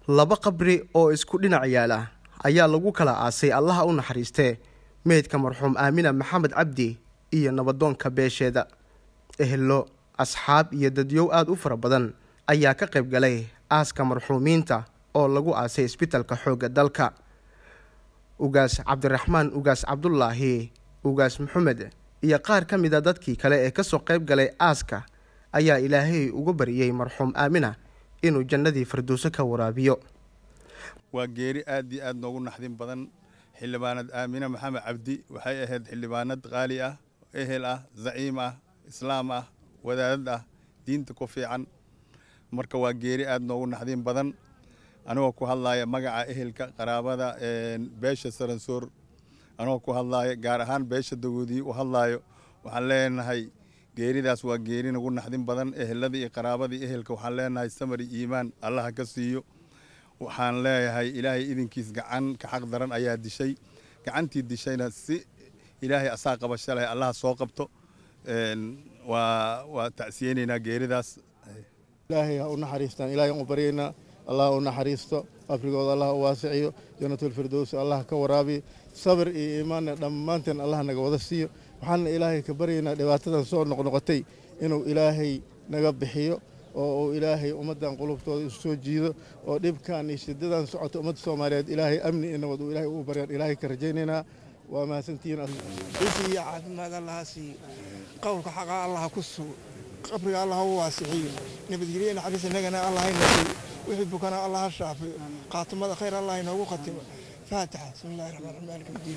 laba qabri oo isku dhinac yaala ayaa lagu kala aasay allaha u naxariistee meydka marxuum aamina maxamed cabdi iyo nabadoonka beesheeda ehelo asxaab iyo dadyow aada u fara badan ayaa ka qayb galay aaska marxuumiinta oo lagu aasay isbitalka xoogga dalka ugaas cabdiraxmaan ugaas cabdulaahi ugaas maxamed iyo qaar ka mid a dadkii kale ee kasoo qayb galay aaska ayaa ilaahay uga bariyey marxuum aamina inuu jannadii firdowso ka waraabiyo waa geeri aad iyo aad noogu naxdin badan xildhibaanad aamine maxamed cabdi waxay ahayd xildhibaanad qaali ah ehel ah zaciim ah islaam ah wadaadad ah diinta ku fiican marka waa geeri aad noogu naxdin badan anigoo ku hadlaaya magaca ehelka qaraabada beesha saransoor anigoo ku hadlaaya gaar ahaan beesha dagoodii u hadlaayo waxaan leenahay geeridaas waa geeri nagu naxdin badan eheladii iyo qaraabadii ehelka waxaan leenahay samari iimaan allaha ka siiyo waxaan leeyahay ilaahay idinkiis gacan ka xaq daran ayaa dishay gacantii dishayna si ilaahay asaa qabasho leh allaha soo qabto waa waa tacsiyeynaynaa geeridaas ilaahay ha u naxariistaan ilahay aan u baryaynaa allah u naxariisto qabrigooda allah u waasiciyo janatulfirdowsi allah ka waraabiyo sabir iyo iimaanna dhammaanteen allah naga wada siiyo waxaana ilaahay ka baryaynaa dhibaatadan soo noqnoqotay inuu ilaahay naga bixiyo oo uu ilaahay ummaddan qulubtooda isu soo jiido oo dhibkan iyo shidadan socota ummadda soomaaliyeed ilaahay amni iyo nabad uu ilaahay ugu baryaan ilaahay ka rajaynaynaa waa mahadsantihiin iyo caafimaad allaha siiyo qowlka xaqa allaha ku sugo qabriga allah u waasixiyo nabadgelyo naxariis innagana allah hayna siiyo wixii bukana allah ha shaafiyo qaatumada khayr allah inoogu khatimo faatixa bismi illahi raxmaan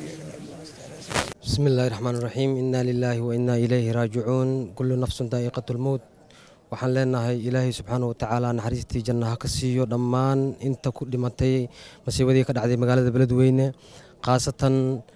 raxiim بسم الله الرحمن الرحيم إنا لله وإنا إليه راجعون كل نفس دائقة الموت waxaan leenahay ilaahay subxaana watacaala naxariistii janna ha ka siiyo dhammaan inta ku dhimatay masiibadii ka dhacday magaalada beledweyne khaasatan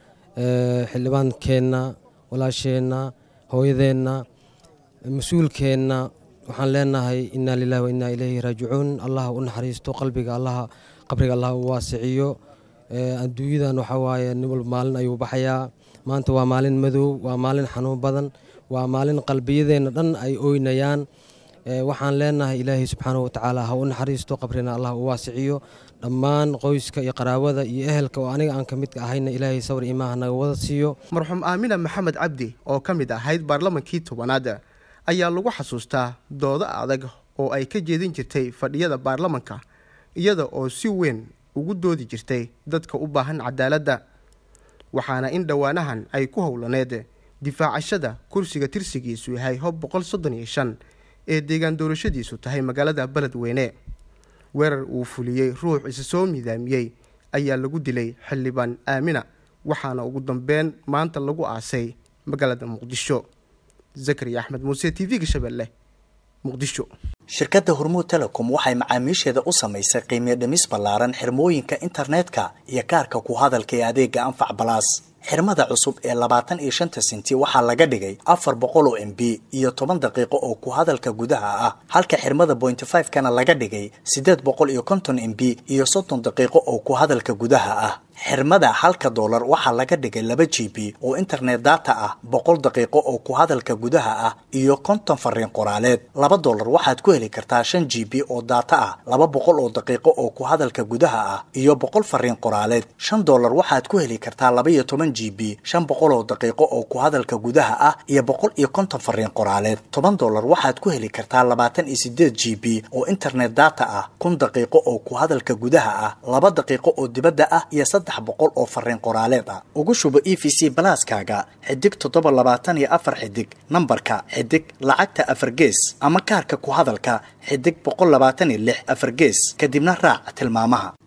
xildhibaankeenna walaasheenna hooyadeenna mas-uulkeenna waxaan leenahay inaa lilahi wainaa ilayhi raajicuun allah u naxariisto qalbiga allaha qabriga allah u waasiciyo adduunyadan waxaa waaye nin walba maalin ayuu baxayaa maanta waa maalin madow waa maalin xanuun badan waa maalin qalbiyadeenna dhan ay ooynayaan waxaan leenahay ilaahay subxaana watacaala ha u naxariisto qabrina allah u waasiciyo dhammaan qoyska iyo qaraabada iyo ehelka oo aniga aan ka midka ahayna ilaahay sawir imaaha naga wada siiyo marxuum aamina maxamed cabdi oo ka mid ahayd baarlamankii tobanaad ayaa lagu xasuustaa doodo adag oo ay ka jeedin jirtay fadhiyada baarlamanka iyada oo si weyn ugu doodi jirtay dadka u baahan cadaaladda waxaana in dhowaanahan ay ku howlaneed difaacashada kursiga tirsigiisu yahay hob boqol soddon iyo shan ee deegaan doorashadiisu tahay magaalada beledweyne weerar uu fuliyey ruux isa soo midaamiyey ayaa lagu dilay xildhibaan aamina waxaana ugu dambeyn maanta lagu aasay magaalada muqdisho zakariya axmed muuse t v-ga shabeelle muqdisho shirkadda hormuud telecom waxay macaamiisheeda u samaysay qiimiyo dhimis ballaaran xirmooyinka internetka iyo kaarka ku hadalka ee adeega anfac balaas xirmada cusub ee labaatan iyo shanta senti waxaa laga dhigay afar boqol oo m b iyo toban daqiiqo oo ku hadalka gudaha ah halka xirmada bointy five kana laga dhigay siddeed boqol iyo konton m b iyo soddon daqiiqo oo ku hadalka gudaha ah xirmada halka doolar waxaa laga dhigay laba g b oo internet data ah boqol daqiiqo oo ku hadalka gudaha ah iyo konton fariin qoraaleed laba doolar waxaad ku heli kartaa shan g b oo data ah laba boqol oo daqiiqo oo ku hadalka gudaha ah iyo boqol fariin qoraaleed shan doolar waxaad ku heli kartaa laba iyo toban g b shan boqol oo daqiiqo oo ku hadalka gudaha ah iyo boqol iyo konton fariin qoraaleed toban doolar waxaad ku heli kartaa labaatan iyo sideed g b oo internet data ah kun daqiiqo oo ku hadalka gudaha ah laba daqiiqo oo dibadda ah iyo saddex boqol oo fariin qoraaleed ah ugu shubo e v c balaaskaaga xidig toddoba labaatan iyo afar xidig nambarka xidig lacagta afar gees ama kaarka ku hadalka xidig boqol labaatan iyo lix afar gees kadibna raac tilmaamaha